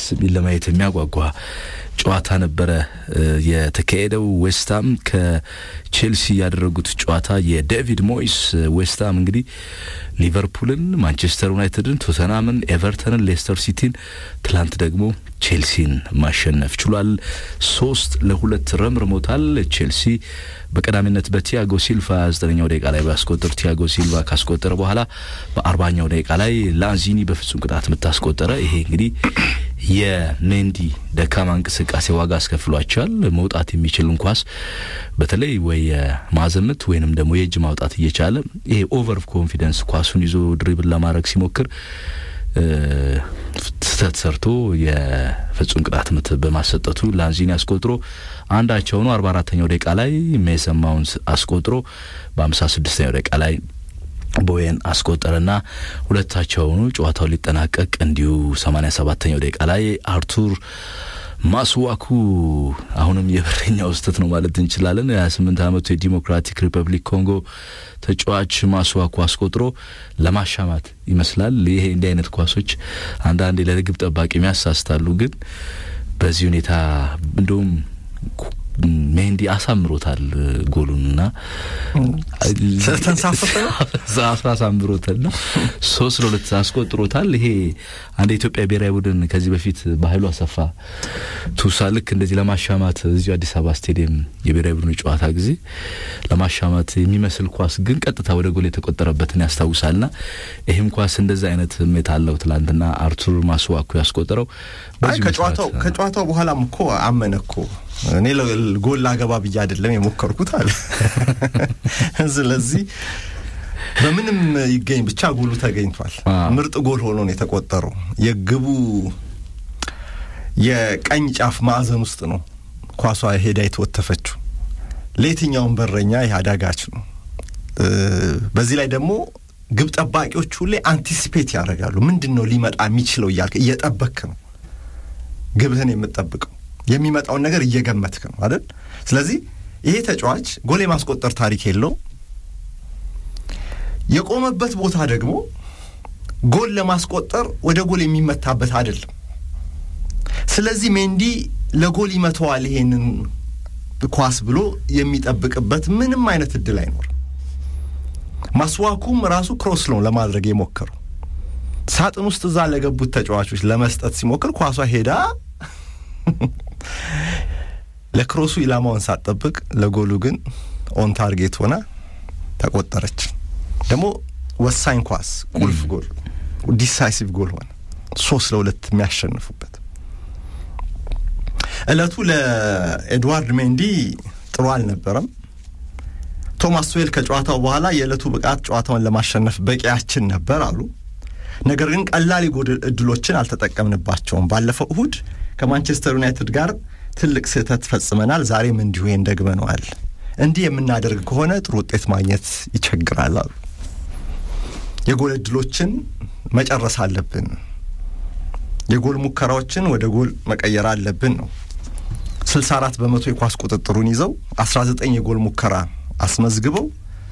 ደስ የሚል ለማየት የሚያጓጓ ጨዋታ ነበረ የተካሄደው። ዌስትሃም ከቼልሲ ያደረጉት ጨዋታ የዴቪድ ሞይስ ዌስትሃም እንግዲህ ሊቨርፑልን፣ ማንቸስተር ዩናይትድን፣ ቶተናምን፣ ኤቨርተንን፣ ሌስተር ሲቲን ትላንት ደግሞ ቼልሲን ማሸነፍ ችሏል። ሶስት ለሁለት ረምርሞታል። ቼልሲ በቀዳሚነት በቲያጎ ሲልቫ ዘጠነኛው ደቂቃ ላይ ባስቆጠር ቲያጎ ሲልቫ ካስቆጠረ በኋላ በአርባኛው ደቂቃ ላይ ላንዚኒ በፍጹም ቅጣት ምት አስቆጠረ። ይሄ እንግዲህ የሜንዲ ደካማ እንቅስቃሴ ዋጋ አስከፍሏቸዋል። መውጣት የሚችልን ኳስ በተለይ ወይ የማዕዘን ምት ወይንም ደግሞ የእጅ ማውጣት እየቻለ ይሄ ኦቨር ኮንፊደንስ ኳሱን ይዞ ድሪብል ለማድረግ ሲሞክር ስህተት ሰርቶ የፍጹም ቅጣት ምት በማሰጠቱ ላንዚኒ አስቆጥሮ አንዳቸው ነው። አርባ አራተኛው ደቂቃ ላይ ሜሰን ማውንት አስቆጥሮ በሀምሳ ስድስተኛው ደቂቃ ላይ ቦየን አስቆጠረና ሁለታቸውኑ ጨዋታው ሊጠናቀቅ እንዲሁ ሰማኒያ ሰባተኛው ደቂቃ ላይ አርቱር ማስዋኩ አሁንም የበረኛው ስህተት ነው ማለት እንችላለን። የሀያ ስምንት አመቱ የዲሞክራቲክ ሪፐብሊክ ኮንጎ ተጫዋች ማስዋኩ አስቆጥሮ ለማሻማት ይመስላል። ይሄ እንዲህ አይነት ኳሶች አንዳንዴ ለግብ ጠባቂ የሚያሳስታሉ። ግን በዚህ ሁኔታ እንደውም ሜንዲ አሳምሮታል ጎሉንና ተንሳፈፈ አሳምሮታልና ሶስት ለሁለት አስቆጥሮታል። ይሄ አንድ የኢትዮጵያ ብሔራዊ ቡድን ከዚህ በፊት በኃይሉ አሰፋ ቱሳ ልክ እንደዚህ ለማሻማት እዚሁ አዲስ አበባ ስቴዲየም የብሔራዊ ቡድኑ ጨዋታ ጊዜ ለማሻማት የሚመስል ኳስ ግን ቀጥታ ወደ ጎል የተቆጠረበትን ያስታውሳልና ይህም ኳስ እንደዚህ አይነት ስሜት አለው። ትላንትና አርቱር ማስዋኩ ያስቆጠረው ከጨዋታው በኋላም እኮ አመነ እኮ እኔ ጎል ላገባ ብዬ አይደለም የሞከርኩት አለ። ስለዚህ በምንም ይገኝ ብቻ ጎሉ ተገኝቷል። ምርጥ ጎል ሆኖ ነው የተቆጠረው። የግቡ የቀኝ ጫፍ ማዕዘን ውስጥ ነው ኳሷ ሄዳ የተወተፈችው። ለየትኛውም በረኛ ይህ አዳጋች ነው። በዚህ ላይ ደግሞ ግብ ጠባቂዎች ሁሌ አንቲሲፔት ያደርጋሉ። ምንድን ነው ሊመጣ የሚችለው እያልክ እየጠበክ ነው ግብህን የምትጠብቀው የሚመጣውን ነገር እየገመትክ ነው አይደል? ስለዚህ ይሄ ተጫዋች ጎል የማስቆጠር ታሪክ የለው። የቆመበት ቦታ ደግሞ ጎል ለማስቆጠር ወደ ጎል የሚመታበት አይደለም። ስለዚህ ሜንዲ ለጎል ይመተዋል ይሄንን ኳስ ብሎ የሚጠብቅበት ምንም አይነት እድል አይኖርም። ማስዋኩም ራሱ ክሮስ ነው ለማድረግ የሞከረው ሳጥን ውስጥ እዛ ለገቡት ተጫዋቾች ለመስጠት ሲሞክር ኳሷ ሄዳ ለክሮሱ ኢላማውን ሳትጠብቅ ለጎሉ ግን ኦን ታርጌት ሆና ተቆጠረች። ደግሞ ወሳኝ ኳስ፣ ቁልፍ ጎል፣ ዲሳይሲቭ ጎል ሆነ። ሶስት ለሁለት የሚያሸንፉበት እለቱ ለኤድዋርድ ሜንዲ ጥሩ አልነበረም። ቶማስ ቱዌል ከጨዋታው በኋላ የዕለቱ ብቃት ጨዋታውን ለማሸነፍ በቂያችን ነበር አሉ። ነገር ግን ቀላል የጎል እድሎችን አልተጠቀምንባቸውም። ባለፈው እሁድ ከማንቸስተር ዩናይትድ ጋር ትልቅ ስህተት ፈጽመናል። ዛሬም እንዲሁ ይህን ደግመነዋል። እንዲህ የምናደርግ ከሆነ ጥሩ ውጤት ማግኘት ይቸግራል አሉ። የጎል እድሎችን መጨረስ አለብን፣ የጎል ሙከራዎችን ወደ ጎል መቀየር አለብን ነው። ስልሳ አራት በመቶ የኳስ ቁጥጥሩን ይዘው አስራ ዘጠኝ የጎል ሙከራ አስመዝግበው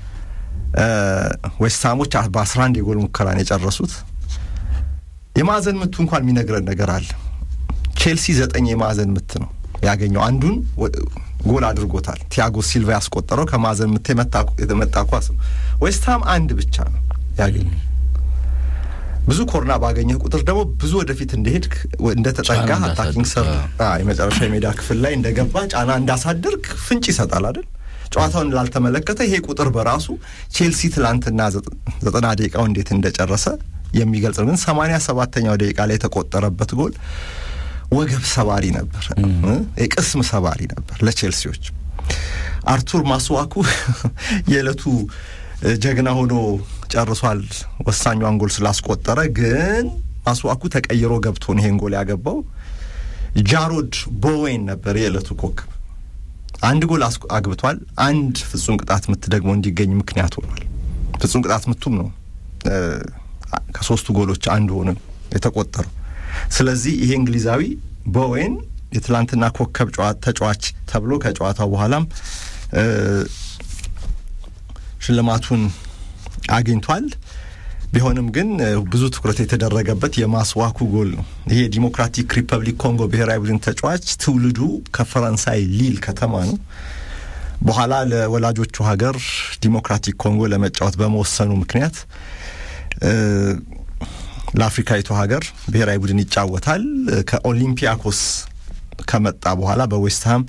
ዌስትሃሞች በአስራ አንድ የጎል ሙከራን የጨረሱት። የማዕዘን ምቱ እንኳን የሚነግረን ነገር አለ። ቼልሲ ዘጠኝ የማዕዘን ምት ነው ያገኘው። አንዱን ጎል አድርጎታል። ቲያጎ ሲልቫ ያስቆጠረው ከማዕዘን ምት የመጣ ኳስ ነው። ዌስትሃም አንድ ብቻ ነው ያገኘው። ብዙ ኮርና ባገኘህ ቁጥር ደግሞ ብዙ ወደፊት እንደሄድክ እንደተጠጋ አታኪንግ ሰር የመጨረሻ የሜዳ ክፍል ላይ እንደገባ ጫና እንዳሳደርግ ፍንጭ ይሰጣል አይደል? ጨዋታውን ላልተመለከተ ይሄ ቁጥር በራሱ ቼልሲ ትላንትና ዘጠና ደቂቃው እንዴት እንደጨረሰ የሚገልጽ ነው። ግን ሰማንያ ሰባተኛው ደቂቃ ላይ የተቆጠረበት ጎል ወገብ ሰባሪ ነበር፣ የቅስም ሰባሪ ነበር ለቼልሲዎች። አርቱር ማስዋኩ የዕለቱ ጀግና ሆኖ ጨርሷል፣ ወሳኟን ጎል ስላስቆጠረ። ግን ማስዋኩ ተቀይሮ ገብቶ ነው ይሄን ጎል ያገባው። ጃሮድ ቦዌን ነበር የዕለቱ ኮከብ። አንድ ጎል አግብቷል። አንድ ፍጹም ቅጣት ምት ደግሞ እንዲገኝ ምክንያት ሆኗል። ፍጹም ቅጣት ምቱም ነው ከሶስቱ ጎሎች አንዱ ሆነ የተቆጠረው። ስለዚህ ይሄ እንግሊዛዊ ቦዌን የትላንትና ኮከብ ተጫዋች ተብሎ ከጨዋታው በኋላም ሽልማቱን አግኝቷል። ቢሆንም ግን ብዙ ትኩረት የተደረገበት የማስዋኩ ጎል ነው። ይሄ የዲሞክራቲክ ሪፐብሊክ ኮንጎ ብሔራዊ ቡድን ተጫዋች ትውልዱ ከፈረንሳይ ሊል ከተማ ነው። በኋላ ለወላጆቹ ሀገር ዲሞክራቲክ ኮንጎ ለመጫወት በመወሰኑ ምክንያት ለአፍሪካዊቱ ሀገር ብሔራዊ ቡድን ይጫወታል። ከኦሊምፒያኮስ ከመጣ በኋላ በዌስትሃም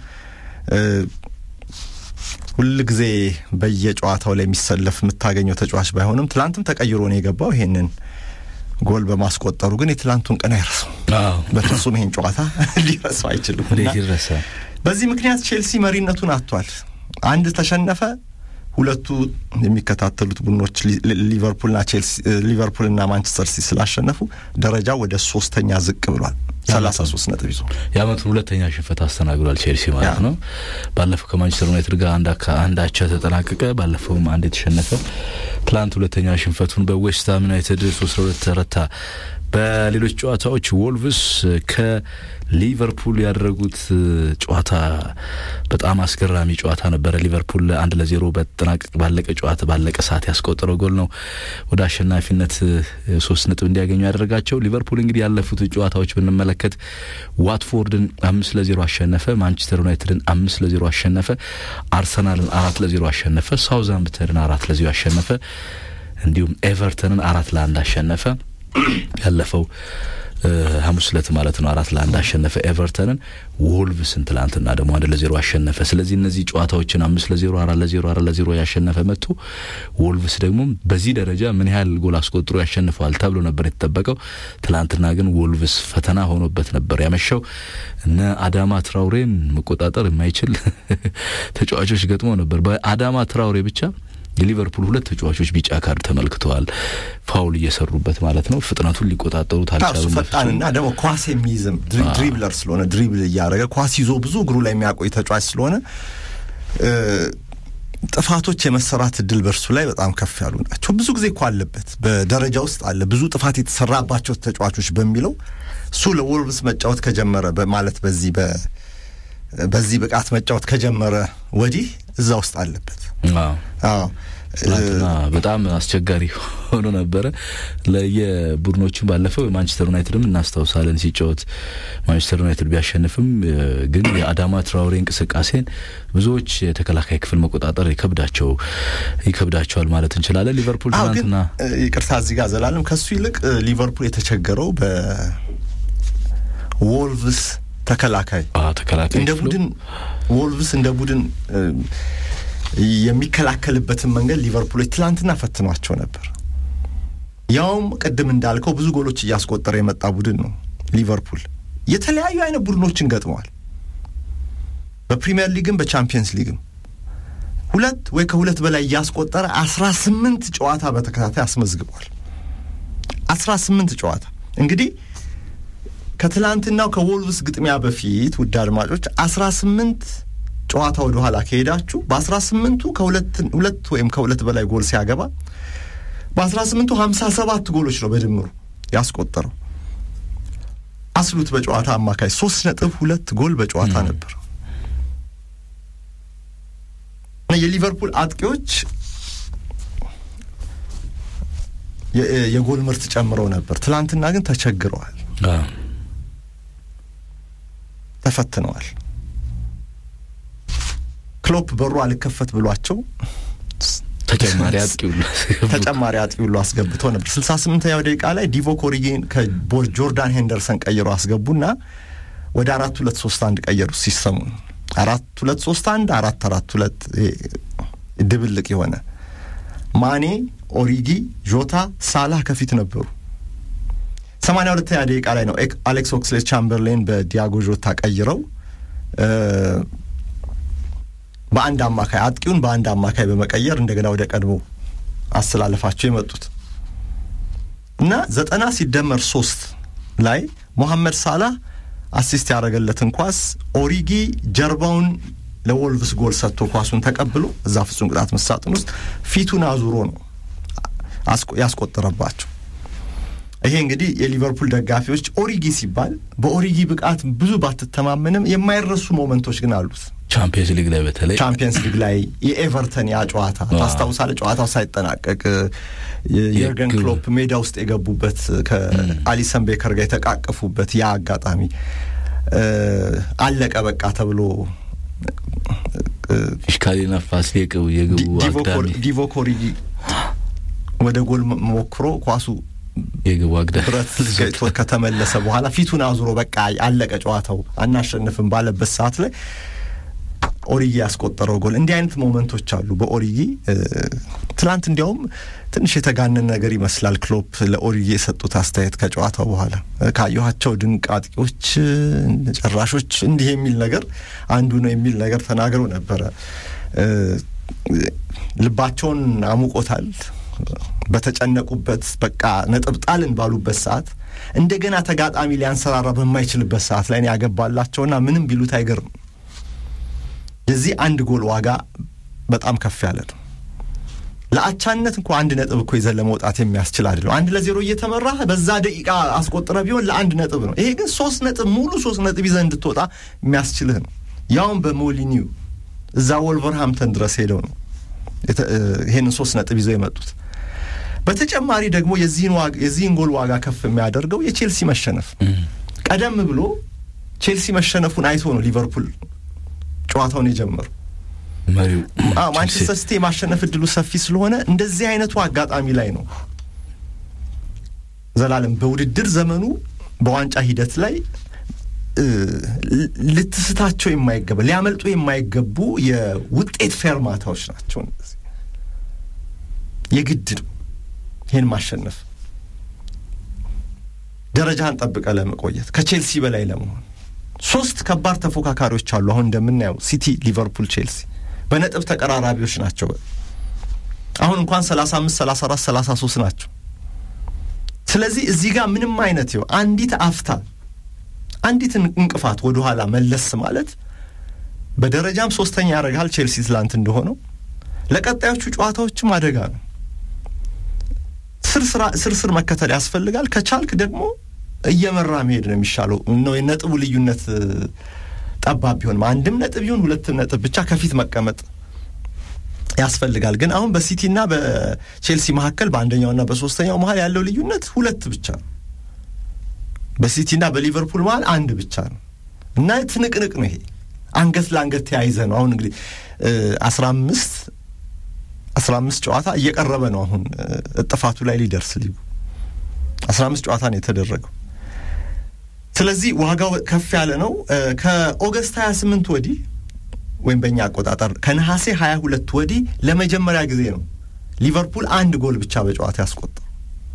ሁል ጊዜ በየጨዋታው ላይ የሚሰለፍ የምታገኘው ተጫዋች ባይሆንም ትላንትም ተቀይሮ ነው የገባው። ይሄንን ጎል በማስቆጠሩ ግን የትላንቱን ቀን አይረሳው። በፍጹም ይሄን ጨዋታ ሊረሳው አይችልም። በዚህ ምክንያት ቼልሲ መሪነቱን አጥቷል። አንድ ተሸነፈ። ሁለቱ የሚከታተሉት ቡድኖች ሊቨርፑልና ቼልሲ ሊቨርፑልና ማንቸስተር ሲቲ ስላሸነፉ ደረጃው ወደ ሶስተኛ ዝቅ ብሏል። ሰላሳ ሶስት ነጥብ ይዞ የአመቱን ሁለተኛ ሽንፈት አስተናግዷል ቼልሲ ማለት ነው። ባለፈው ከማንቸስተር ዩናይትድ ጋር አንድ አቻ ተጠናቀቀ። ባለፈውም አንድ የተሸነፈ ትላንት ሁለተኛ ሽንፈቱን በዌስትሃም ዩናይትድ ሶስት ለሁለት ተረታ። በሌሎች ጨዋታዎች ወልቭስ ከሊቨርፑል ያደረጉት ጨዋታ በጣም አስገራሚ ጨዋታ ነበረ። ሊቨርፑል አንድ ለዜሮ በጠናቀቅ ባለቀ ጨዋታ ባለቀ ሰዓት ያስቆጠረው ጎል ነው ወደ አሸናፊነት ሶስት ነጥብ እንዲያገኙ ያደረጋቸው። ሊቨርፑል እንግዲህ ያለፉት ጨዋታዎች ብንመለከት ዋትፎርድን አምስት ለዜሮ አሸነፈ፣ ማንቸስተር ዩናይትድን አምስት ለዜሮ አሸነፈ፣ አርሰናልን አራት ለዜሮ አሸነፈ፣ ሳውዛምፕተንን አራት ለዜሮ አሸነፈ፣ እንዲሁም ኤቨርተንን አራት ለአንድ አሸነፈ። ያለፈው ሐሙስ ዕለት ማለት ነው አራት ለአንድ አሸነፈ ኤቨርተንን። ወልቭስን ትላንትና ደግሞ አንድ ለዜሮ አሸነፈ። ስለዚህ እነዚህ ጨዋታዎችን አምስት ለዜሮ አራት ለዜሮ አራት ለዜሮ ያሸነፈ መጥቶ ወልቭስ ደግሞ በዚህ ደረጃ ምን ያህል ጎል አስቆጥሮ ያሸንፈዋል ተብሎ ነበር የተጠበቀው። ትላንትና ግን ወልቭስ ፈተና ሆኖበት ነበር ያመሻው። እነ አዳማ ትራውሬን መቆጣጠር የማይችል ተጫዋቾች ገጥሞ ነበር። በአዳማ ትራውሬ ብቻ የሊቨርፑል ሁለት ተጫዋቾች ቢጫ ካርድ ተመልክተዋል። ፋውል እየሰሩበት ማለት ነው። ፍጥነቱን ሊቆጣጠሩት አልቻሉም። ፈጣንና ደግሞ ኳስ የሚይዝም ድሪብለር ስለሆነ ድሪብል እያደረገ ኳስ ይዞ ብዙ እግሩ ላይ የሚያቆይ ተጫዋች ስለሆነ ጥፋቶች የመሰራት እድል በእርሱ ላይ በጣም ከፍ ያሉ ናቸው። ብዙ ጊዜ እኮ አለበት በደረጃ ውስጥ አለ ብዙ ጥፋት የተሰራባቸው ተጫዋቾች በሚለው እሱ ለወልቭስ መጫወት ከጀመረ ማለት በዚህ በዚህ ብቃት መጫወት ከጀመረ ወዲህ እዛ ውስጥ አለበት። አዎ ትናንትና በጣም አስቸጋሪ ሆኖ ነበረ ለየቡድኖቹም። ባለፈው የማንቸስተር ዩናይትድም እናስታውሳለን ሲጫወት ማንቸስተር ዩናይትድ ቢያሸንፍም ግን የአዳማ ትራውሬ እንቅስቃሴን ብዙዎች የተከላካይ ክፍል መቆጣጠር ይከብዳቸው ይከብዳቸዋል ማለት እንችላለን። ሊቨርፑል ትናንትና ይቅርታ እዚህ ጋር ዘላለም ከሱ ይልቅ ሊቨርፑል የተቸገረው በዎልቭስ ተከላካይ ተከላካይ እንደ ቡድን ወልቭስ እንደ ቡድን የሚከላከልበትን መንገድ ሊቨርፑሎች ትላንትና ፈትኗቸው ነበር። ያውም ቅድም እንዳልከው ብዙ ጎሎች እያስቆጠረ የመጣ ቡድን ነው ሊቨርፑል። የተለያዩ አይነት ቡድኖችን ገጥመዋል። በፕሪሚየር ሊግም በቻምፒየንስ ሊግም ሁለት ወይ ከሁለት በላይ እያስቆጠረ አስራ ስምንት ጨዋታ በተከታታይ አስመዝግቧል። አስራ ስምንት ጨዋታ እንግዲህ ከትላንትናው ከዎልቭስ ግጥሚያ በፊት ውድ አድማጮች አስራ ስምንት ጨዋታ ወደ ኋላ ከሄዳችሁ በአስራ ስምንቱ ከሁለት ወይም ከሁለት በላይ ጎል ሲያገባ በአስራ ስምንቱ ሀምሳ ሰባት ጎሎች ነው በድምሩ ያስቆጠረው። አስሉት በጨዋታ አማካይ ሶስት ነጥብ ሁለት ጎል በጨዋታ ነበር። የሊቨርፑል አጥቂዎች የጎል ምርት ጨምረው ነበር። ትላንትና ግን ተቸግረዋል፣ ተፈትነዋል። ክሎፕ በሩ አልከፈት ብሏቸው ተጨማሪ አጥቂ ሁሉ ተጨማሪ አጥቂ ሁሉ አስገብቶ ነበር። ስልሳ ስምንተኛው ደቂቃ ላይ ዲቮክ ኦሪጊን ከጆርዳን ሄንደርሰን ቀይሮ አስገቡና ወደ አራት ሁለት ሶስት አንድ ቀየሩ። ሲስተሙ አራት ሁለት ሶስት አንድ አራት አራት ሁለት ድብልቅ የሆነ ማኔ፣ ኦሪጊ፣ ጆታ፣ ሳላህ ከፊት ነበሩ። ሰማንያ ሁለተኛ ደቂቃ ላይ ነው አሌክስ ኦክስሌ ቻምበርሌን በዲያጎ ጆታ ቀይረው በአንድ አማካይ አጥቂውን በአንድ አማካይ በመቀየር እንደገና ወደ ቀድሞ አስተላለፋቸው የመጡት እና ዘጠና ሲደመር ሶስት ላይ ሞሐመድ ሳላህ አሲስት ያደረገለትን ኳስ ኦሪጊ ጀርባውን ለወልቭስ ጎል ሰጥቶ ኳሱን ተቀብሎ እዛ ፍጹም ቅጣት ምት ሳጥን ውስጥ ፊቱን አዙሮ ነው ያስቆጠረባቸው። ይሄ እንግዲህ የሊቨርፑል ደጋፊዎች ኦሪጊ ሲባል በኦሪጊ ብቃት ብዙ ባትተማመንም የማይረሱ ሞመንቶች ግን አሉት። ቻምፒየንስ ሊግ ላይ በተለይ ቻምፒየንስ ሊግ ላይ የኤቨርተን ያ ጨዋታ ታስታውሳለህ? ጨዋታው ሳይጠናቀቅ የርገን ክሎፕ ሜዳ ውስጥ የገቡበት ከአሊሰን ቤከር ጋር የተቃቀፉበት ያ አጋጣሚ አለቀ በቃ ተብሎ ፊሽካሊና ፋሲሌ የግቡ አግዳሚ ዲቮክ ኦሪጊ ወደ ጎል ሞክሮ ኳሱ የግቡ አግዳሚ ብረት ገጭቶ ከተመለሰ በኋላ ፊቱን አዙሮ በቃ አለቀ ጨዋታው አናሸንፍም ባለበት ሰዓት ላይ ኦሪጊ ያስቆጠረው ጎል እንዲህ አይነት ሞመንቶች አሉ በኦሪጊ ትላንት እንዲያውም ትንሽ የተጋነን ነገር ይመስላል ክሎፕ ለኦሪጊ የሰጡት አስተያየት ከጨዋታው በኋላ ካየኋቸው ድንቅ አጥቂዎች ጨራሾች እንዲህ የሚል ነገር አንዱ ነው የሚል ነገር ተናግረው ነበረ ልባቸውን አሙቆታል በተጨነቁበት በቃ ነጥብ ጣልን ባሉበት ሰዓት እንደገና ተጋጣሚ ሊያንሰራራ በማይችልበት ሰዓት ላይ ያገባላቸውና ምንም ቢሉት አይገርም የዚህ አንድ ጎል ዋጋ በጣም ከፍ ያለ ነው። ለአቻነት እንኳ አንድ ነጥብ እኮ ይዘን ለመውጣት የሚያስችል አይደለም። አንድ ለዜሮ እየተመራ በዛ ደቂቃ አስቆጥረ ቢሆን ለአንድ ነጥብ ነው። ይሄ ግን ሶስት ነጥብ ሙሉ ሶስት ነጥብ ይዘህ እንድትወጣ የሚያስችልህ ነው። ያውም በሞሊኒው እዛ ወልቨርሃምተን ድረስ ሄደው ነው ይሄንን ሶስት ነጥብ ይዘው የመጡት። በተጨማሪ ደግሞ የዚህን ጎል ዋጋ ከፍ የሚያደርገው የቼልሲ መሸነፍ ቀደም ብሎ ቼልሲ መሸነፉን አይቶ ነው ሊቨርፑል ጨዋታውን የጀመሩ መሪው ማንቸስተር ሲቲ የማሸነፍ እድሉ ሰፊ ስለሆነ እንደዚህ አይነቱ አጋጣሚ ላይ ነው ዘላለም በውድድር ዘመኑ በዋንጫ ሂደት ላይ ልትስታቸው የማይገባ ሊያመልጡ የማይገቡ የውጤት ፌርማታዎች ናቸው። እነዚህ የግድ ነው ይህን ማሸነፍ ደረጃህን ጠብቀ ለመቆየት ከቼልሲ በላይ ለመሆን ሶስት ከባድ ተፎካካሪዎች አሉ። አሁን እንደምናየው ሲቲ፣ ሊቨርፑል፣ ቼልሲ በነጥብ ተቀራራቢዎች ናቸው። አሁን እንኳን ሰላሳ አምስት ሰላሳ አራት ሰላሳ ሶስት ናቸው። ስለዚህ እዚህ ጋር ምንም አይነት ይኸው አንዲት አፍታ አንዲት እንቅፋት ወደኋላ መለስ ማለት በደረጃም ሶስተኛ ያደርግሃል። ቼልሲ ትላንት እንደሆነው ለቀጣዮቹ ጨዋታዎችም አደጋ ነው። ስር ስር መከተል ያስፈልጋል። ከቻልክ ደግሞ እየመራ መሄድ ነው የሚሻለው ነው የነጥቡ ልዩነት ጠባብ ቢሆንም አንድም ነጥብ ይሁን ሁለትም ነጥብ ብቻ ከፊት መቀመጥ ያስፈልጋል። ግን አሁን በሲቲና በቼልሲ መካከል በአንደኛውና በሶስተኛው መሀል ያለው ልዩነት ሁለት ብቻ ነው። በሲቲና በሊቨርፑል መሀል አንድ ብቻ ነው እና ትንቅንቅ ነው ይሄ አንገት ለአንገት ተያይዘ ነው። አሁን እንግዲህ አስራ አምስት አስራ አምስት ጨዋታ እየቀረበ ነው። አሁን እጥፋቱ ላይ ሊደርስ ሊጉ አስራ አምስት ጨዋታ ነው የተደረገው። ስለዚህ ዋጋው ከፍ ያለ ነው። ከኦገስት ሀያ ስምንት ወዲህ ወይም በእኛ አቆጣጠር ከነሐሴ ሀያ ሁለት ወዲህ ለመጀመሪያ ጊዜ ነው ሊቨርፑል አንድ ጎል ብቻ በጨዋታ ያስቆጠሩ።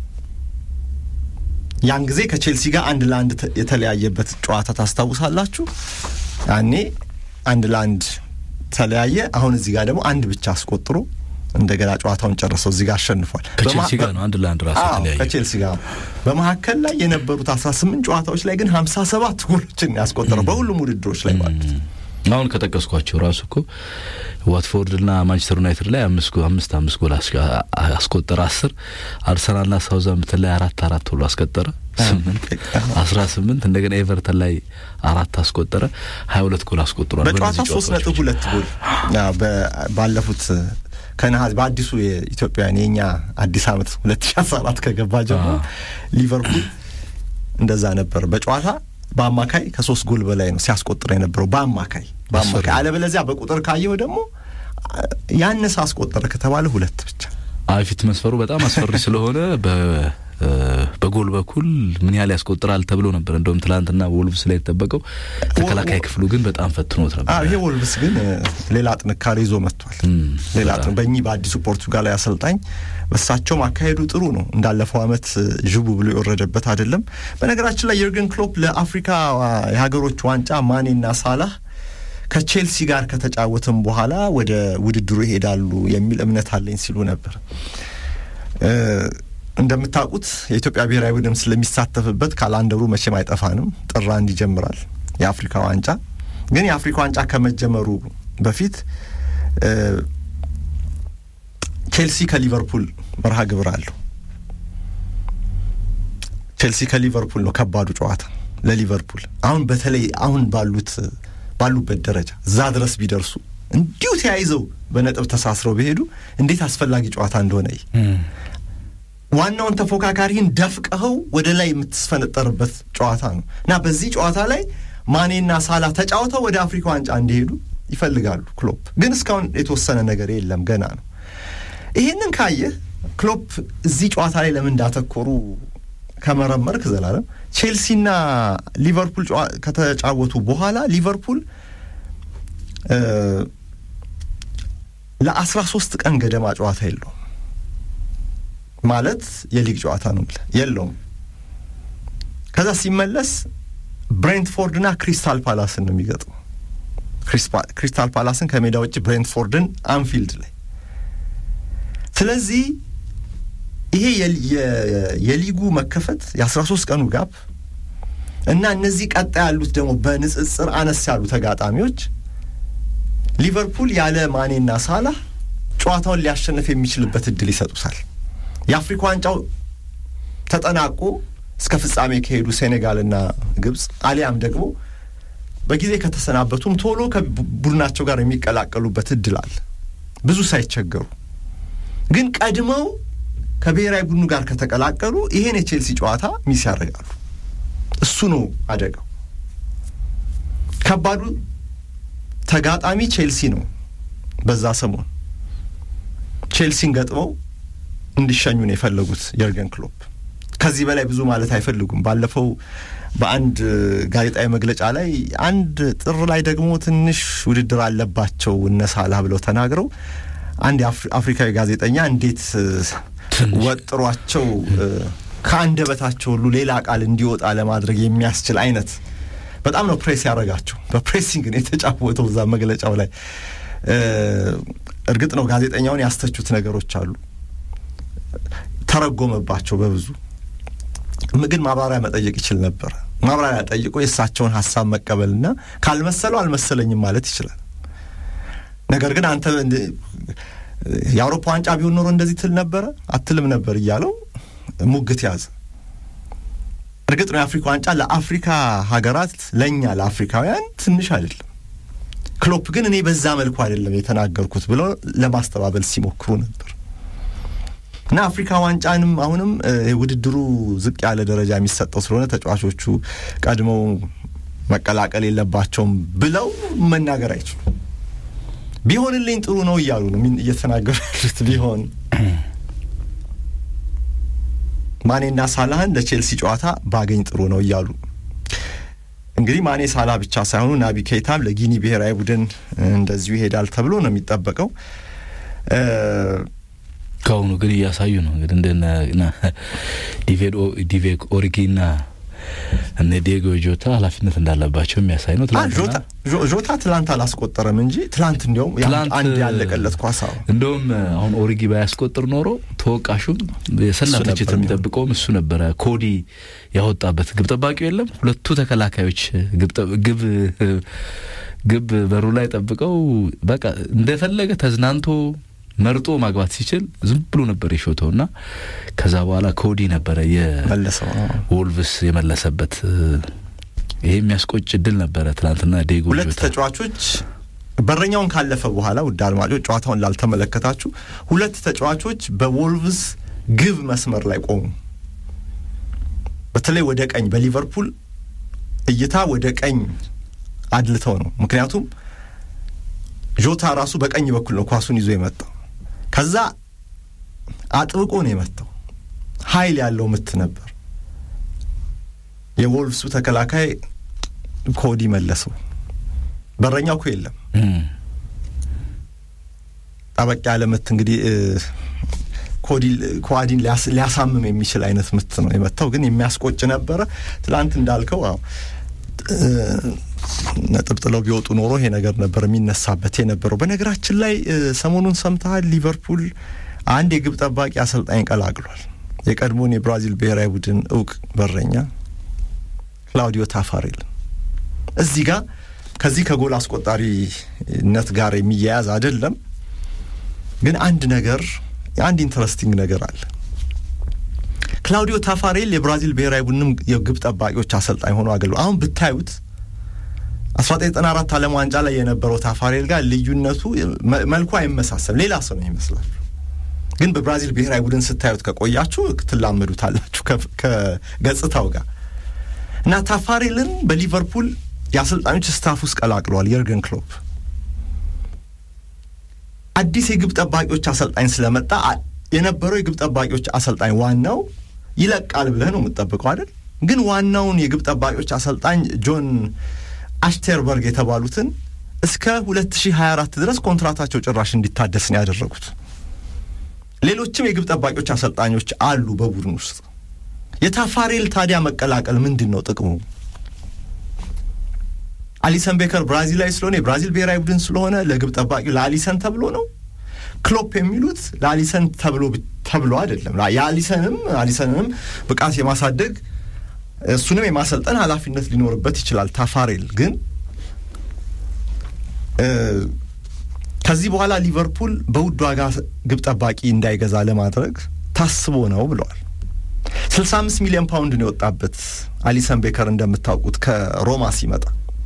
ያን ጊዜ ከቼልሲ ጋር አንድ ለአንድ የተለያየበት ጨዋታ ታስታውሳላችሁ። ያኔ አንድ ለአንድ ተለያየ። አሁን እዚህ ጋር ደግሞ አንድ ብቻ አስቆጥሮ እንደገና ጨዋታውን ጨርሰው እዚህ ጋር አሸንፏል። ከቼልሲ ጋር ነው አንድ ለአንድ ራሱ ተለያየ። ከቼልሲ ጋር በመካከል ላይ የነበሩት አስራ ስምንት ጨዋታዎች ላይ ግን ሀምሳ ሰባት ጎሎችን ያስቆጠረው በሁሉም ውድድሮች ላይ ማለት አሁን ከጠቀስኳቸው ራሱ እኮ ዋትፎርድና ማንቸስተር ዩናይትድ ላይ አምስት አምስት አምስት ጎል አስቆጠረ። አስር አርሰናልና ሳውዛምፕተን ላይ አራት አራት ብሎ አስቆጠረ። ስምንት አስራ ስምንት እንደገና ኤቨርተን ላይ አራት አስቆጠረ። ሀያ ሁለት ጎል አስቆጥሯል። በጨዋታ ሶስት ነጥብ ሁለት ጎል ባለፉት ከነሐሴ በአዲሱ የኢትዮጵያውያን የእኛ አዲስ ዓመት ሁለት ሺ አስራ አራት ከገባ ጀምሮ ሊቨርፑል እንደዛ ነበር በጨዋታ በአማካይ ከሶስት ጎል በላይ ነው ሲያስቆጥር የነበረው በአማካይ በአማካይ አለበለዚያ በቁጥር ካየው ደግሞ ያነሰ አስቆጠረ ከተባለ ሁለት ብቻ። አይ ፊት መስፈሩ በጣም አስፈሪ ስለሆነ በጎል በኩል ምን ያህል ያስቆጥራል ተብሎ ነበር። እንደውም ትላንትና ወልቭስ ላይ የተጠበቀው ተከላካይ ክፍሉ ግን በጣም ፈትኖት ነበር። ይሄ ወልቭስ ግን ሌላ ጥንካሬ ይዞ መጥቷል። ሌላ በእኚህ በአዲሱ ፖርቱጋላዊ አሰልጣኝ በሳቸውም አካሄዱ ጥሩ ነው። እንዳለፈው ዓመት ዥቡ ብሎ የወረደበት አይደለም። በነገራችን ላይ የርገን ክሎፕ ለአፍሪካ የሀገሮች ዋንጫ ማኔና ሳላህ ከቼልሲ ጋር ከተጫወትም በኋላ ወደ ውድድሩ ይሄዳሉ የሚል እምነት አለኝ ሲሉ ነበር። እንደምታውቁት የኢትዮጵያ ብሔራዊ ቡድን ስለሚሳተፍበት ካላንደሩ መቼም አይጠፋንም። ጥር አንድ ይጀምራል የአፍሪካ ዋንጫ። ግን የአፍሪካ ዋንጫ ከመጀመሩ በፊት ቼልሲ ከሊቨርፑል መርሃ ግብር አለው። ቼልሲ ከሊቨርፑል ነው ከባዱ ጨዋታ ለሊቨርፑል። አሁን በተለይ አሁን ባሉት ባሉበት ደረጃ እዛ ድረስ ቢደርሱ እንዲሁ ተያይዘው በነጥብ ተሳስረው ቢሄዱ እንዴት አስፈላጊ ጨዋታ እንደሆነ ዋናውን ተፎካካሪህን ደፍቀኸው ወደ ላይ የምትስፈነጠርበት ጨዋታ ነው እና በዚህ ጨዋታ ላይ ማኔና ሳላ ተጫውተው ወደ አፍሪካ ዋንጫ እንዲሄዱ ይፈልጋሉ። ክሎፕ ግን እስካሁን የተወሰነ ነገር የለም፣ ገና ነው። ይህንን ካየህ ክሎፕ እዚህ ጨዋታ ላይ ለምን እንዳተኮሩ ከመረመርክ ዘላለም ቼልሲና ሊቨርፑል ከተጫወቱ በኋላ ሊቨርፑል ለአስራ ሶስት ቀን ገደማ ጨዋታ የለውም ማለት የሊግ ጨዋታ ነው ብለህ የለውም። ከዛ ሲመለስ ብሬንትፎርድና ክሪስታል ፓላስን ነው የሚገጥመው። ክሪስታል ፓላስን ከሜዳ ውጭ ብሬንትፎርድን አንፊልድ ላይ። ስለዚህ ይሄ የሊጉ መከፈት የአስራ ሶስት ቀኑ ጋፕ እና እነዚህ ቀጣይ ያሉት ደግሞ በንጽጽር አነስ ያሉ ተጋጣሚዎች ሊቨርፑል ያለ ማኔና ሳላህ ጨዋታውን ሊያሸንፍ የሚችልበት እድል ይሰጡታል። የአፍሪካ ዋንጫው ተጠናቆ እስከ ፍጻሜ ከሄዱ ሴኔጋልና ግብጽ አሊያም ደግሞ በጊዜ ከተሰናበቱም ቶሎ ከቡድናቸው ጋር የሚቀላቀሉበት እድል አለ፣ ብዙ ሳይቸገሩ። ግን ቀድመው ከብሔራዊ ቡድኑ ጋር ከተቀላቀሉ ይሄን የቼልሲ ጨዋታ ሚስ ያደርጋሉ። እሱ ነው አደጋው። ከባዱ ተጋጣሚ ቼልሲ ነው። በዛ ሰሞን ቼልሲን ገጥመው እንዲሸኙ ነው የፈለጉት የርገን ክሎፕ። ከዚህ በላይ ብዙ ማለት አይፈልጉም። ባለፈው በአንድ ጋዜጣዊ መግለጫ ላይ አንድ ጥር ላይ ደግሞ ትንሽ ውድድር አለባቸው እነ ሳላህ ብለው ተናግረው አንድ አፍሪካዊ ጋዜጠኛ እንዴት ወጥሯቸው ከአንደበታቸው ሁሉ ሌላ ቃል እንዲወጣ ለማድረግ የሚያስችል አይነት በጣም ነው ፕሬስ ያደረጋቸው። በፕሬሲንግ ነው የተጫወተው እዛ መግለጫው ላይ። እርግጥ ነው ጋዜጠኛውን ያስተቹት ነገሮች አሉ፣ ተረጎመባቸው በብዙ ግን ማብራሪያ መጠየቅ ይችል ነበር። ማብራሪያ ጠይቆ የእሳቸውን ሀሳብ መቀበልና ካልመሰለው አልመሰለኝም ማለት ይችላል። ነገር ግን አንተ የአውሮፓ ዋንጫ ቢሆን ኖሮ እንደዚህ ትል ነበረ አትልም ነበር እያለው ሙግት ያዘ። እርግጥ ነው የአፍሪካ ዋንጫ ለአፍሪካ ሀገራት ለእኛ ለአፍሪካውያን ትንሽ አይደለም። ክሎፕ ግን እኔ በዛ መልኩ አይደለም የተናገርኩት ብሎ ለማስተባበል ሲሞክሩ ነበር እና አፍሪካ ዋንጫንም አሁንም ውድድሩ ዝቅ ያለ ደረጃ የሚሰጠው ስለሆነ ተጫዋቾቹ ቀድመው መቀላቀል የለባቸውም ብለው መናገር አይችሉም። ቢሆንልኝ ጥሩ ነው እያሉ ነው እየተናገሩ ያሉት ቢሆን ማኔና ሳላህን ለቼልሲ ጨዋታ ባገኝ ጥሩ ነው እያሉ እንግዲህ ማኔ ሳላ ብቻ ሳይሆኑ ናቢ ኬይታም ለጊኒ ብሔራዊ ቡድን እንደዚሁ ይሄዳል ተብሎ ነው የሚጠበቀው። ከአሁኑ ግን እያሳዩ ነው እንግዲህ እንደነ ዲቬክ ኦሪጊና እነ ዲየጎ ጆታ ኃላፊነት እንዳለባቸው የሚያሳይ ነው። ጆታ ትላንት አላስቆጠረም እንጂ ትላንት እንዲያውም አንድ ያለቀለት ኳሳ እንደውም አሁን ኦሪጊ ባያስቆጥር ኖሮ ተወቃሹም የሰላ ትችት የሚጠብቀውም እሱ ነበረ። ኮዲ ያወጣበት ግብ ጠባቂው የለም። ሁለቱ ተከላካዮች ግብ ግብ በሩ ላይ ጠብቀው በቃ እንደፈለገ ተዝናንቶ መርጦ ማግባት ሲችል ዝም ብሎ ነበር የሾተው እና ከዛ በኋላ ኮዲ ነበረ የወልቭስ የመለሰበት። ይሄ የሚያስቆጭ እድል ነበረ ትናንትና። ዴጎ ሁለት ተጫዋቾች በረኛውን ካለፈ በኋላ ውድ አድማጮች፣ ጨዋታውን ላልተመለከታችሁ ሁለት ተጫዋቾች በወልቭስ ግብ መስመር ላይ ቆሙ። በተለይ ወደ ቀኝ በሊቨርፑል እይታ ወደ ቀኝ አድልተው ነው። ምክንያቱም ጆታ ራሱ በቀኝ በኩል ነው ኳሱን ይዞ የመጣው። ከዛ አጥብቆ ነው የመታው። ኃይል ያለው ምት ነበር። የወልቭሱ ተከላካይ ኮዲ መለሰው። በረኛው እኮ የለም። ጠበቅ ያለ ምት እንግዲህ ኮዋዲን ሊያሳምም የሚችል አይነት ምት ነው የመታው። ግን የሚያስቆጭ ነበረ። ትላንት እንዳልከው ነጥብ ጥለው ቢወጡ ኖሮ ይሄ ነገር ነበር የሚነሳበት የነበረው። በነገራችን ላይ ሰሞኑን ሰምተሃል፣ ሊቨርፑል አንድ የግብ ጠባቂ አሰልጣኝ ቀላቅሏል። የቀድሞውን የብራዚል ብሔራዊ ቡድን እውቅ በረኛ ክላውዲዮ ታፋሬል። እዚህ ጋር ከዚህ ከጎል አስቆጣሪነት ጋር የሚያያዝ አይደለም፣ ግን አንድ ነገር አንድ ኢንተረስቲንግ ነገር አለ። ክላውዲዮ ታፋሬል የብራዚል ብሔራዊ ቡድንም የግብ ጠባቂዎች አሰልጣኝ ሆኖ አገልግሏል። አሁን ብታዩት አስራ ዘጠኝ ዘጠና አራት ዓለም ዋንጫ ላይ የነበረው ታፋሬል ጋር ልዩነቱ መልኩ አይመሳሰል ሌላ ሰው ነው ይመስላል። ግን በብራዚል ብሔራዊ ቡድን ስታዩት ከቆያችሁ ትላመዱታላችሁ ከገጽታው ጋር እና ታፋሬልን በሊቨርፑል የአሰልጣኞች ስታፍ ውስጥ ቀላቅለዋል የርገን ክሎፕ። አዲስ የግብ ጠባቂዎች አሰልጣኝ ስለመጣ የነበረው የግብ ጠባቂዎች አሰልጣኝ ዋናው ይለቃል ብለህ ነው የምትጠብቀው አይደል? ግን ዋናውን የግብ ጠባቂዎች አሰልጣኝ ጆን አሽቴርበርግ የተባሉትን እስከ 2024 ድረስ ኮንትራታቸው ጭራሽ እንዲታደስ ነው ያደረጉት። ሌሎችም የግብ ጠባቂዎች አሰልጣኞች አሉ በቡድን ውስጥ። የታፋሬል ታዲያ መቀላቀል ምንድን ነው ጥቅሙ? አሊሰን ቤከር ብራዚላዊ ስለሆነ የብራዚል ብሔራዊ ቡድን ስለሆነ ለግብ ጠባቂው ለአሊሰን ተብሎ ነው። ክሎፕ የሚሉት ለአሊሰን ተብሎ ተብሎ አይደለም። የአሊሰንም አሊሰንንም ብቃት የማሳደግ እሱንም የማሰልጠን ኃላፊነት ሊኖርበት ይችላል። ታፋሬል ግን ከዚህ በኋላ ሊቨርፑል በውድ ዋጋ ግብ ጠባቂ እንዳይገዛ ለማድረግ ታስቦ ነው ብለዋል። 65 ሚሊዮን ፓውንድ ነው የወጣበት አሊሰን ቤከር እንደምታውቁት ከሮማ ሲመጣ።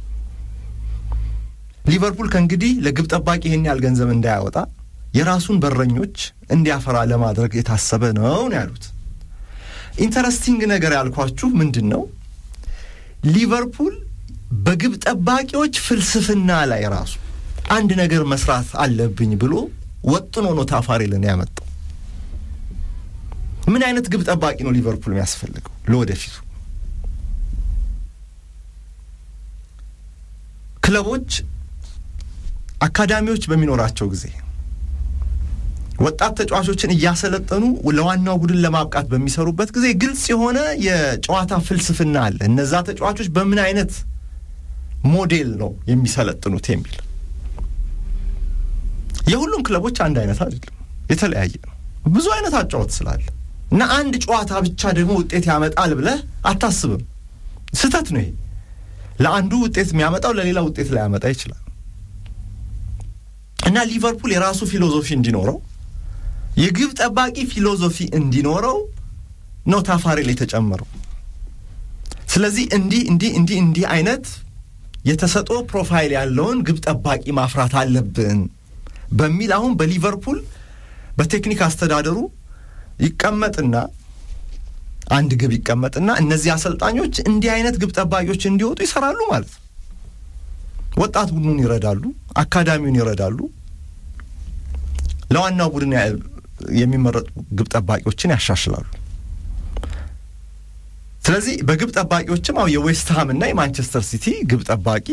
ሊቨርፑል ከእንግዲህ ለግብ ጠባቂ ይህን ያህል ገንዘብ እንዳያወጣ የራሱን በረኞች እንዲያፈራ ለማድረግ የታሰበ ነው ነው ያሉት። ኢንተረስቲንግ ነገር ያልኳችሁ ምንድን ነው ሊቨርፑል በግብ ጠባቂዎች ፍልስፍና ላይ ራሱ አንድ ነገር መስራት አለብኝ ብሎ ወጥኖ ነው ታፋሬልን ያመጣው። ምን አይነት ግብ ጠባቂ ነው ሊቨርፑል የሚያስፈልገው ለወደፊቱ? ክለቦች አካዳሚዎች በሚኖራቸው ጊዜ ወጣት ተጫዋቾችን እያሰለጠኑ ለዋናው ቡድን ለማብቃት በሚሰሩበት ጊዜ ግልጽ የሆነ የጨዋታ ፍልስፍና አለ። እነዛ ተጫዋቾች በምን አይነት ሞዴል ነው የሚሰለጥኑት የሚል የሁሉም ክለቦች አንድ አይነት አይደለም፣ የተለያየ ነው። ብዙ አይነት አጫወት ስላለ እና አንድ ጨዋታ ብቻ ደግሞ ውጤት ያመጣል ብለህ አታስብም። ስህተት ነው ይሄ። ለአንዱ ውጤት የሚያመጣው ለሌላ ውጤት ላያመጣ ይችላል። እና ሊቨርፑል የራሱ ፊሎዞፊ እንዲኖረው የግብ ጠባቂ ፊሎዞፊ እንዲኖረው ነው ታፋሬል የተጨመረው። ስለዚህ እንዲህ እንዲህ እንዲህ እንዲህ አይነት የተሰጥኦ ፕሮፋይል ያለውን ግብ ጠባቂ ማፍራት አለብን በሚል አሁን በሊቨርፑል በቴክኒክ አስተዳደሩ ይቀመጥና አንድ ግብ ይቀመጥና እነዚህ አሰልጣኞች እንዲህ አይነት ግብ ጠባቂዎች እንዲወጡ ይሰራሉ ማለት ነው። ወጣት ቡድኑን ይረዳሉ፣ አካዳሚውን ይረዳሉ፣ ለዋናው ቡድን የሚመረጡ ግብ ጠባቂዎችን ያሻሽላሉ። ስለዚህ በግብ ጠባቂዎችም አሁ የዌስትሃም እና የማንቸስተር ሲቲ ግብ ጠባቂ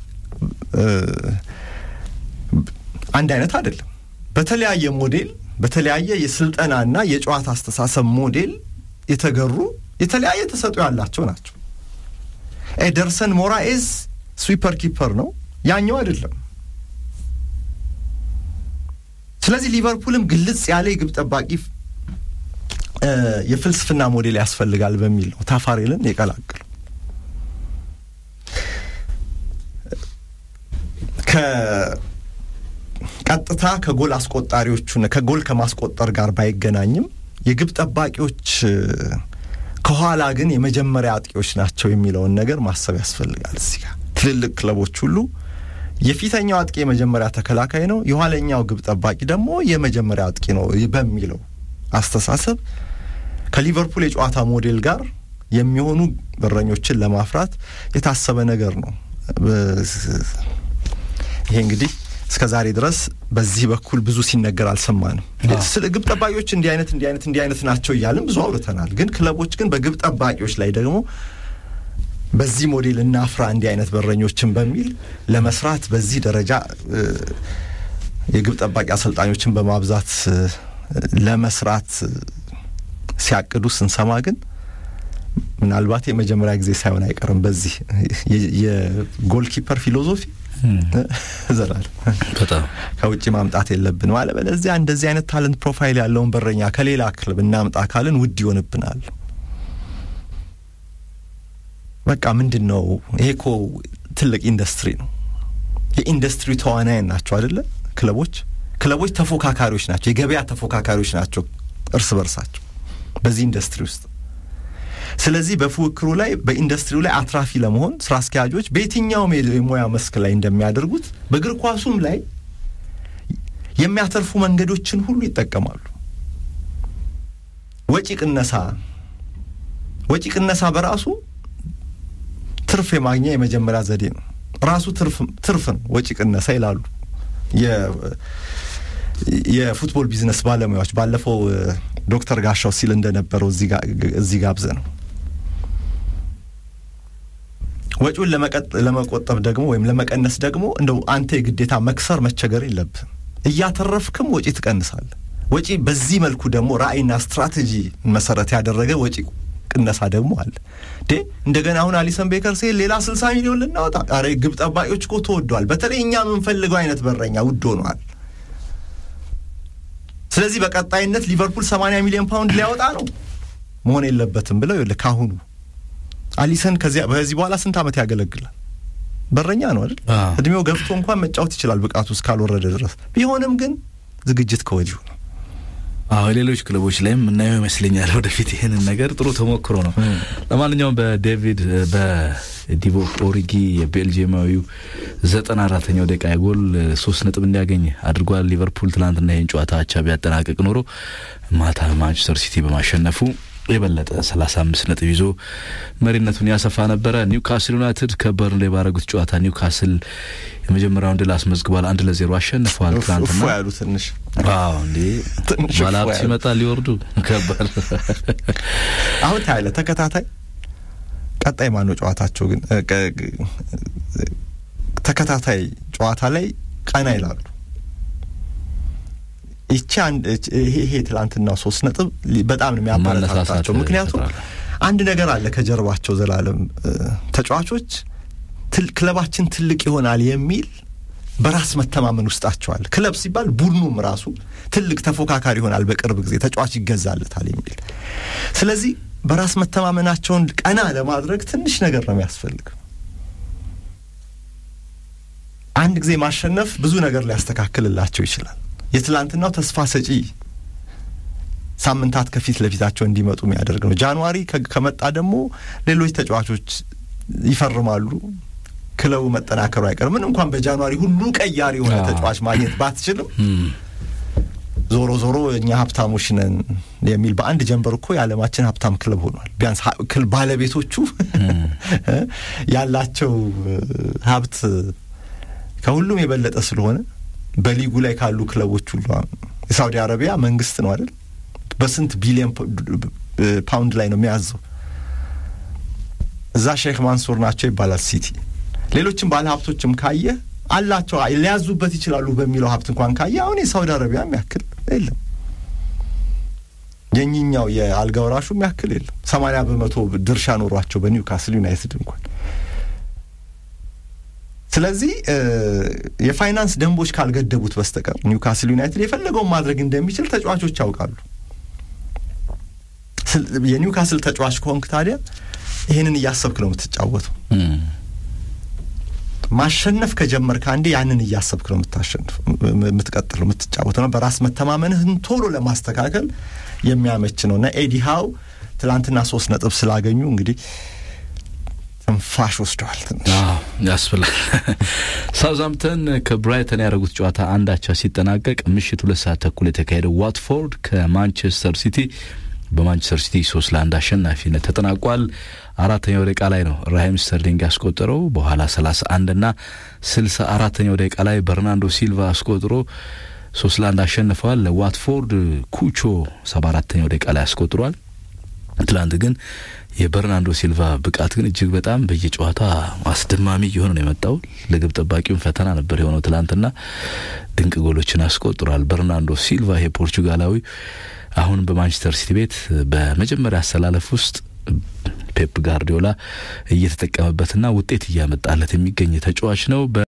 አንድ አይነት አይደለም። በተለያየ ሞዴል በተለያየ የስልጠናና የጨዋታ አስተሳሰብ ሞዴል የተገሩ የተለያየ ተሰጥኦ ያላቸው ናቸው። ኤደርሰን ሞራኤዝ ስዊፐር ኪፐር ነው፣ ያኛው አይደለም። ስለዚህ ሊቨርፑልም ግልጽ ያለ የግብ ጠባቂ የፍልስፍና ሞዴል ያስፈልጋል በሚል ነው ታፋሬልን የቀላቀሉ። ከቀጥታ ከጎል አስቆጣሪዎቹና ከጎል ከማስቆጠር ጋር ባይገናኝም የግብ ጠባቂዎች ከኋላ ግን የመጀመሪያ አጥቂዎች ናቸው የሚለውን ነገር ማሰብ ያስፈልጋል። እዚህ ጋር ትልልቅ ክለቦች ሁሉ የፊተኛው አጥቂ የመጀመሪያ ተከላካይ ነው፣ የኋለኛው ግብ ጠባቂ ደግሞ የመጀመሪያ አጥቂ ነው በሚለው አስተሳሰብ ከሊቨርፑል የጨዋታ ሞዴል ጋር የሚሆኑ በረኞችን ለማፍራት የታሰበ ነገር ነው። ይሄ እንግዲህ እስከ ዛሬ ድረስ በዚህ በኩል ብዙ ሲነገር አልሰማንም። ስለ ግብ ጠባቂዎች እንዲህ አይነት እንዲህ አይነት እንዲህ አይነት ናቸው እያልን ብዙ አውርተናል። ግን ክለቦች ግን በግብ ጠባቂዎች ላይ ደግሞ በዚህ ሞዴል እናፍራ እንዲህ አይነት በረኞችን በሚል ለመስራት በዚህ ደረጃ የግብ ጠባቂ አሰልጣኞችን በማብዛት ለመስራት ሲያቅዱ ስንሰማ ግን ምናልባት የመጀመሪያ ጊዜ ሳይሆን አይቀርም። በዚህ የጎልኪፐር ፊሎዞፊ ዘላል በጣም ከውጭ ማምጣት የለብንም አለ። በለዚያ እንደዚህ አይነት ታለንት ፕሮፋይል ያለውን በረኛ ከሌላ ክለብ እናምጣ ካልን ውድ ይሆንብናል። በቃ ምንድን ነው ይሄ? እኮ ትልቅ ኢንዱስትሪ ነው። የኢንዱስትሪ ተዋናያን ናቸው አይደለ? ክለቦች ክለቦች ተፎካካሪዎች ናቸው፣ የገበያ ተፎካካሪዎች ናቸው እርስ በርሳቸው በዚህ ኢንዱስትሪ ውስጥ። ስለዚህ በፉክክሩ ላይ በኢንዱስትሪው ላይ አትራፊ ለመሆን ስራ አስኪያጆች በየትኛውም የሙያ መስክ ላይ እንደሚያደርጉት በእግር ኳሱም ላይ የሚያተርፉ መንገዶችን ሁሉ ይጠቀማሉ። ወጪ ቅነሳ ወጪ ቅነሳ በራሱ ትርፍ የማግኛ የመጀመሪያ ዘዴ ነው። ራሱ ትርፍ ነው ወጪ ቅነሳ ይላሉ የፉትቦል ቢዝነስ ባለሙያዎች። ባለፈው ዶክተር ጋሻው ሲል እንደነበረው እዚህ ጋብዘ ነው። ወጪውን ለመቆጠብ ደግሞ ወይም ለመቀነስ ደግሞ እንደው አንተ የግዴታ መክሰር መቸገር የለብህም። እያተረፍክም ወጪ ትቀንሳለህ። ወጪ በዚህ መልኩ ደግሞ ራዕይና ስትራቴጂ መሰረት ያደረገ ወጪ ቅነሳ ደግሞ አለ። ዴ እንደገና አሁን አሊሰን ቤከር ሲል ሌላ ስልሳ ሚሊዮን ልናወጣ፣ ኧረ ግብ ጠባቂዎች እኮ ተወደዋል። በተለይ እኛ የምንፈልገው አይነት በረኛ ውድ ሆነዋል። ስለዚህ በቀጣይነት ሊቨርፑል ሰማንያ ሚሊዮን ፓውንድ ሊያወጣ ነው መሆን የለበትም ብለው ይኸውልህ ካሁኑ አሊሰን ከዚያ በዚህ በኋላ ስንት ዓመት ያገለግላል? በረኛ ነው አይደል? እድሜው ገፍቶ እንኳን መጫወት ይችላል ብቃቱ እስካልወረደ ድረስ። ቢሆንም ግን ዝግጅት ከወዲሁ ነው። አዎ ሌሎች ክለቦች ላይም የምናየው ይመስለኛል ወደፊት ይህንን ነገር ጥሩ ተሞክሮ ነው። ለማንኛውም በዴቪድ በዲቮ ኦሪጊ የቤልጅየማዊው ዘጠና አራተኛው ደቂቃ ጎል ሶስት ነጥብ እንዲያገኝ አድርጓል። ሊቨርፑል ትናንትና ይህን ጨዋታ አቻ ቢያጠናቅቅ ኖሮ ማታ ማንቸስተር ሲቲ በማሸነፉ የበለጠ 35 ነጥብ ይዞ መሪነቱን ያሰፋ ነበረ። ኒውካስል ዩናይትድ ከበርንሌ ባረጉት ጨዋታ ኒውካስል የመጀመሪያውን ድል አስመዝግቧል። አንድ ለዜሮ አሸንፈዋል። ትናንትና ያሉ ትንሽ አዎ እንዴ ባለሀብት ሲመጣ ሊወርዱ ከባድ አሁን ታያለህ። ተከታታይ ቀጣይ ማነው ጨዋታቸው ግን ተከታታይ ጨዋታ ላይ ቀና ይላሉ። ይቺ ይሄ ትላንትና ሶስት ነጥብ በጣም ነው የሚያበረታታቸው። ምክንያቱም አንድ ነገር አለ ከጀርባቸው ዘላለም ተጫዋቾች ክለባችን ትልቅ ይሆናል የሚል በራስ መተማመን ውስጣቸዋል። ክለብ ሲባል ቡድኑም ራሱ ትልቅ ተፎካካሪ ይሆናል፣ በቅርብ ጊዜ ተጫዋች ይገዛለታል የሚል ስለዚህ በራስ መተማመናቸውን ቀና ለማድረግ ትንሽ ነገር ነው የሚያስፈልግ። አንድ ጊዜ ማሸነፍ ብዙ ነገር ሊያስተካክልላቸው ይችላል። የትላንትናው ተስፋ ሰጪ ሳምንታት ከፊት ለፊታቸው እንዲመጡ የሚያደርግ ነው። ጃንዋሪ ከመጣ ደግሞ ሌሎች ተጫዋቾች ይፈርማሉ። ክለቡ መጠናከሩ አይቀርም። ምን እንኳን በጃንዋሪ ሁሉ ቀያሪ የሆነ ተጫዋች ማግኘት ባትችልም ዞሮ ዞሮ እኛ ሀብታሞች ነን የሚል በአንድ ጀንበር እኮ የዓለማችን ሀብታም ክለብ ሆኗል። ቢያንስ ባለቤቶቹ ያላቸው ሀብት ከሁሉም የበለጠ ስለሆነ በሊጉ ላይ ካሉ ክለቦች ሁሉ የሳውዲ አረቢያ መንግስት ነው አይደል? በስንት ቢሊዮን ፓውንድ ላይ ነው የሚያዘው። እዛ ሼክ ማንሱር ናቸው ይባላል ሲቲ። ሌሎችም ባለ ሀብቶችም ካየ አላቸው ሊያዙበት ይችላሉ በሚለው ሀብት እንኳን ካየ አሁን የሳውዲ አረቢያ የሚያክል የለም። የኝኛው የአልጋ ወራሹ የሚያክል የለም። ሰማንያ በመቶ ድርሻ ኖሯቸው በኒውካስል ዩናይትድ እንኳን ስለዚህ የፋይናንስ ደንቦች ካልገደቡት በስተቀር ኒውካስል ዩናይትድ የፈለገውን ማድረግ እንደሚችል ተጫዋቾች ያውቃሉ። የኒውካስል ተጫዋች ከሆንክ ታዲያ ይህንን እያሰብክ ነው የምትጫወተው። ማሸነፍ ከጀመርክ አንዴ ያንን እያሰብክ ነው የምታሸንፍ የምትቀጥለው የምትጫወተው ነው። በራስ መተማመንህን ቶሎ ለማስተካከል የሚያመች ነው እና ኤዲ ሃው ትላንትና ሶስት ነጥብ ስላገኙ እንግዲህ ትንፋሽ ወስደዋል። ትንሽ ያስብላል። ሳውዝሃምፕተን ከብራይተን ያደረጉት ጨዋታ አንዳቻ ሲጠናቀቅ ምሽት ሁለት ሰዓት ተኩል የተካሄደው ዋትፎርድ ከማንቸስተር ሲቲ በማንቸስተር ሲቲ ሶስት ለአንድ አሸናፊነት ተጠናቋል። አራተኛው ደቂቃ ላይ ነው ራሂም ስተርሊንግ ያስቆጠረው። በኋላ ሰላሳ አንድና ስልሳ አራተኛው ደቂቃ ላይ በርናንዶ ሲልቫ አስቆጥሮ ሶስት ለአንድ አሸንፈዋል። ለዋትፎርድ ኩቾ ሰባ አራተኛው ደቂቃ ላይ አስቆጥሯል። ትላንት ግን የበርናንዶ ሲልቫ ብቃት ግን እጅግ በጣም በየጨዋታ አስደማሚ እየሆነ ነው የመጣው። ለግብ ጠባቂውን ፈተና ነበር የሆነው። ትላንትና ድንቅ ጎሎችን አስቆጥሯል በርናንዶ ሲልቫ ይሄ ፖርቹጋላዊ አሁን በማንቸስተር ሲቲ ቤት በመጀመሪያ አሰላለፍ ውስጥ ፔፕ ጋርዲዮላ እየተጠቀመበትና ውጤት እያመጣለት የሚገኝ ተጫዋች ነው።